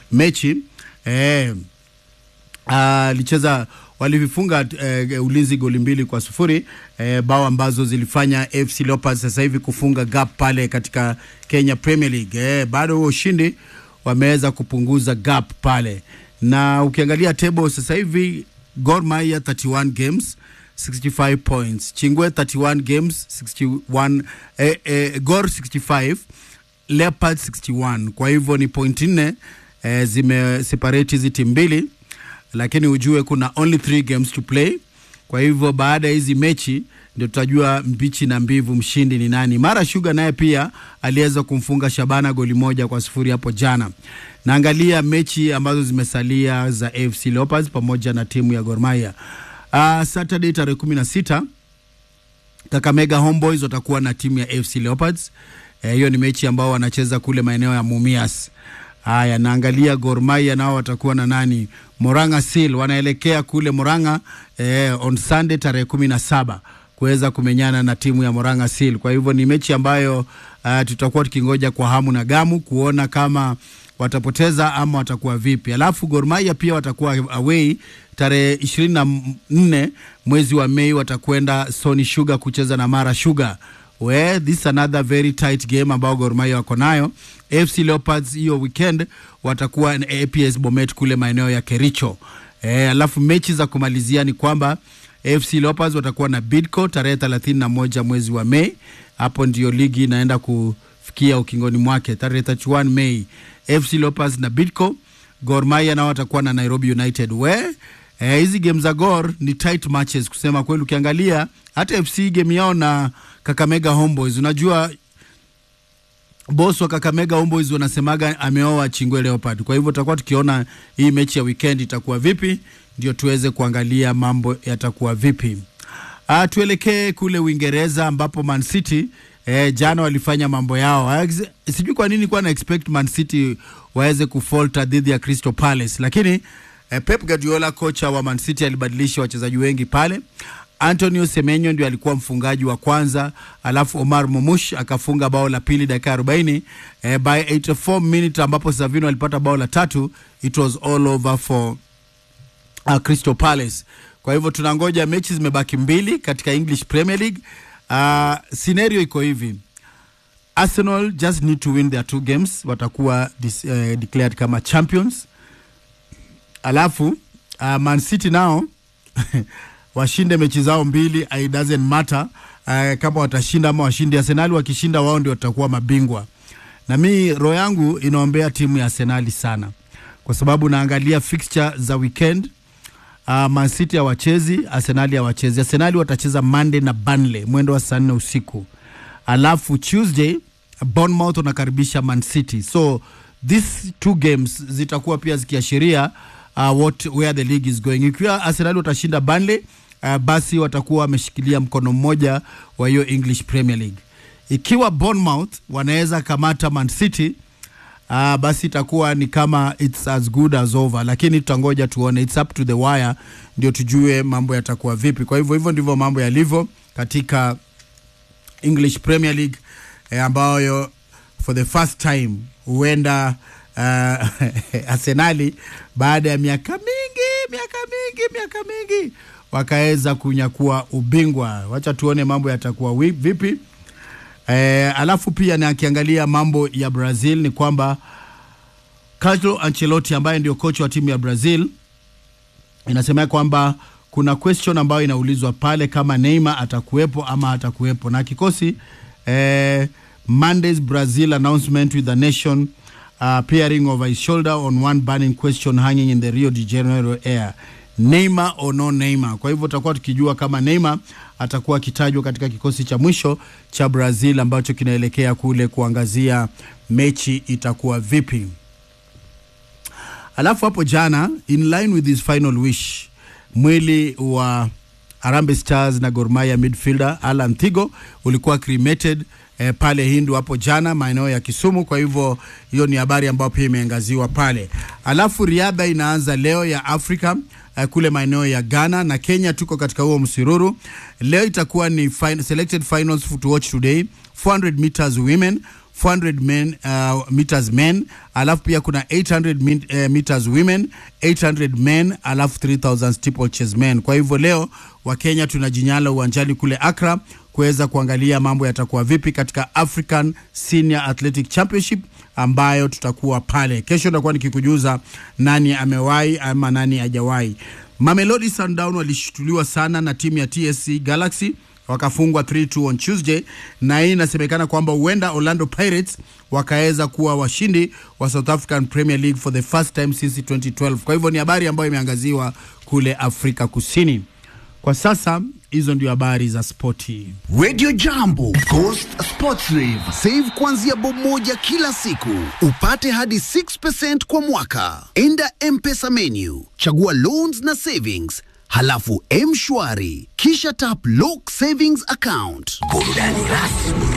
mechi eh, alicheza walivifunga eh, ulinzi goli mbili kwa sufuri eh, bao ambazo zilifanya FC Leopards sasa hivi kufunga gap pale katika Kenya Premier League eh, bado huo ushindi wameweza kupunguza gap pale, na ukiangalia table sasa hivi Gor Mahia 31 games 65 points, Chingwe 31 games 61 eh, eh, Gor 65 Leopards 61. Kwa hivyo ni point nne eh, zimeseparate hizi timu mbili lakini ujue kuna only three games to play. Kwa hivyo baada ya hizi mechi ndio tutajua mbichi na mbivu, mshindi ni nani. Mara Sugar naye pia aliweza kumfunga Shabana goli moja kwa sufuri hapo jana. Naangalia mechi ambazo zimesalia za AFC Leopards pamoja na timu ya Gor Mahia. Uh, Saturday tarehe kumi na sita Kakamega Homeboys watakuwa na timu ya AFC Leopards. Hiyo eh, ni mechi ambao wanacheza kule maeneo ya Mumias. Haya, naangalia Gor Mahia nao watakuwa na nani? Moranga Seal wanaelekea kule Moranga eh, on Sunday tarehe kumi na saba kuweza kumenyana na timu ya Moranga Seal. Kwa hivyo ni mechi ambayo uh, tutakuwa tukingoja kwa hamu na gamu kuona kama watapoteza ama watakuwa vipi. Alafu Gor Mahia pia watakuwa away tarehe ishirini na nne mwezi wa Mei, watakwenda Sony Sugar kucheza na Mara Sugar. We, this is another very tight game ambao Gor Mahia wako nayo. AFC Leopards hiyo weekend watakuwa na APS Bomet kule maeneo ya Kericho. E, alafu mechi za kumalizia ni kwamba AFC Leopards watakuwa na Bidco tarehe 31 mwezi wa Mei. Hapo ndio ligi inaenda kufikia ukingoni mwake tarehe 31 Mei. AFC Leopards na Bidco. Gor Mahia nao watakuwa na Nairobi United. We hizi eh, game za Gor ni tight matches kusema kweli. Ukiangalia hata FC game yao na Kakamega Homeboys, unajua boss wa Kakamega Homeboys wanasemaga ameoa Chingwe Leopard. Kwa hivyo tutakuwa tukiona hii mechi ya weekend itakuwa vipi, ndio tuweze kuangalia mambo yatakuwa vipi. Ah, tuelekee kule Uingereza ambapo Man City eh, jana walifanya mambo yao. Sijui kwa nini kwa na expect Man City waweze kufalter dhidi ya Crystal Palace, lakini eh, Pep Guardiola kocha wa Man City alibadilisha wachezaji wengi pale. Antonio Semenyo ndio alikuwa mfungaji wa kwanza, alafu Omar Momush akafunga bao la pili dakika 40 eh, by 84 minute ambapo Savino alipata bao la tatu. It was all over for uh, Crystal Palace. Kwa hivyo tunangoja, mechi zimebaki mbili katika English Premier League. Uh, scenario iko hivi Arsenal just need to win their two games, watakuwa dis, uh, declared kama champions. Alafu uh, Man City nao washinde mechi zao mbili, it doesn't matter uh, kama watashinda ama washinde. Arsenali wakishinda, wao ndio watakuwa mabingwa, na mi roho yangu inaombea timu ya Arsenali sana, kwa sababu naangalia fixture za weekend uh, Man City hawachezi, Arsenali hawachezi. Arsenali watacheza Monday na Burnley mwendo wa saa nne usiku, alafu Tuesday Bournemouth wanakaribisha Man City, so these two games zitakuwa pia zikiashiria uh, what where the league is going. Ikiwa Arsenal watashinda Burnley uh, basi watakuwa wameshikilia mkono mmoja wa hiyo English Premier League. Ikiwa Bournemouth wanaweza kamata Man City uh, basi itakuwa ni kama it's as good as over, lakini tutangoja tuone, it's up to the wire ndio tujue mambo yatakuwa vipi. Kwa hivyo hivyo ndivyo mambo yalivyo katika English Premier League eh, ambayo for the first time huenda uh, Arsenali baada ya miaka mingi miaka mingi miaka mingi wakaweza kunyakua ubingwa. Wacha tuone mambo yatakuwa vipi. Eh, alafu pia nakiangalia mambo ya Brazil ni kwamba Carlo Ancelotti ambaye ndio kocha wa timu ya Brazil inasema kwamba kuna question ambayo inaulizwa pale kama Neymar atakuwepo ama atakuwepo na kikosi eh, Monday's Brazil announcement with the nation uh, peering over his shoulder on one burning question hanging in the Rio de Janeiro air Neymar or no Neymar. Kwa hivyo tutakuwa tukijua kama Neymar atakuwa akitajwa katika kikosi cha mwisho cha Brazil ambacho kinaelekea kule kuangazia mechi itakuwa vipi. Alafu hapo jana, in line with his final wish, mwili wa Harambee Stars na Gor Mahia midfielder Alan Thigo ulikuwa cremated eh, pale Hindu hapo jana maeneo ya Kisumu. Kwa hivyo hiyo ni habari ambayo pia imeangaziwa pale. Alafu riadha inaanza leo ya Afrika eh, kule maeneo ya Ghana na Kenya, tuko katika huo msururu. Leo itakuwa ni fin selected finals to watch today 400 meters women 400 men, uh, meters men alafu pia kuna 800 min, uh, meters women 800 men alafu 3000 steeplechase men kwa hivyo leo wakenya tunajinyala uwanjani kule Accra kuweza kuangalia mambo yatakuwa vipi katika African Senior Athletic Championship ambayo tutakuwa pale kesho. Nitakuwa nikikujuza nani amewahi ama nani hajawahi. Mamelodi Sundown walishutuliwa sana na timu ya TSC Galaxy wakafungwa 3-2 on Tuesday, na hii inasemekana kwamba huenda Orlando Pirates wakaweza kuwa washindi wa South African Premier League for the first time since 2012. Kwa hivyo ni habari ambayo imeangaziwa kule Afrika Kusini. Kwa sasa hizo ndio habari za spoti. Radio Jambo, Coast Sports Rave. Save kuanzia bob moja kila siku, upate hadi 6% kwa mwaka. Enda M-Pesa menu, chagua loans na savings, halafu M-Shwari, kisha tap lock savings account. Burudani rasmi